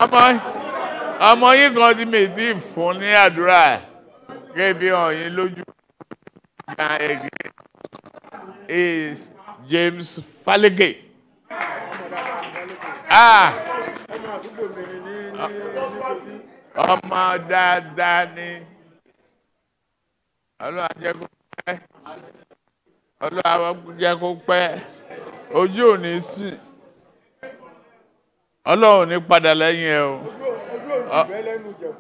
ọmọ ọmọ yín kan tí mi ti fún ní àdúrà kébí hàn yín lójú ìgbà ẹgbẹ is James Faleke. Ah, ọmọ àdúgbò mi ni ní ní nítorí ọmọ dáadáa ni ọlọ́run á jẹ́ kó pẹ́ ọlọ́run á jẹ́ kó pẹ́ ojú ò ní sí ọlọ́run ò ní padà lẹ́yìn ẹ o ojú òní bẹ́ẹ̀ lẹ́nu jẹ̀wọ́